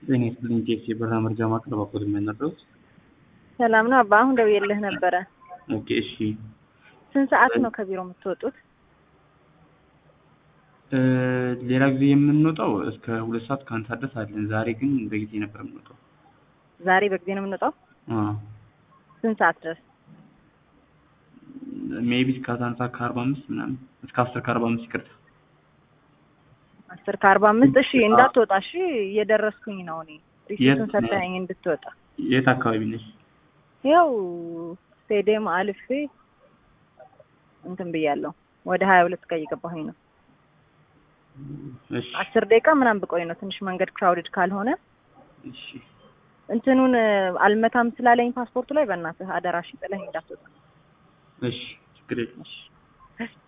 ጤና ይስጥልኝ ቴክስ የበረራ መረጃ ማቅረብ አቆት የሚያናግረውት ሰላም ነው አባ። አሁን ደውዬልህ ነበረ። ኦኬ እሺ። ስንት ሰዓት ነው ከቢሮ የምትወጡት? እ ሌላ ጊዜ የምንወጣው እስከ ሁለት ሰዓት ከአንድ ሰዓት ድረስ አለን። ዛሬ ግን በጊዜ ነበር የምንወጣው። ዛሬ በጊዜ ነው የምንወጣው። አዎ ስንት ሰዓት ድረስ? ሜቢ እስከ አስራ አንድ ሰዓት ከአርባ አምስት ምናምን እስከ አስር ከአርባ አምስት ይቅርታ። አስር ከአርባ አምስት እሺ። እንዳትወጣ እሺ። እየደረስኩኝ ነው እኔ ሪሲቱን የት ነው? ሰጠኸኝ እንድትወጣ። የት አካባቢ ነሽ? ያው ስቴዲየም አልፌ እንትን ብያለሁ። ወደ ሀያ ሁለት ጋር እየገባሁኝ ነው። እሺ አስር ደቂቃ ምናምን ብቆይ ነው ትንሽ መንገድ ክራውድድ ካልሆነ እሺ እንትኑን አልመታም ስላለኝ ፓስፖርቱ ላይ በእናትህ አደራሽ ጥለኝ እንዳትወጣ። እሺ ችግር የለም። እሺ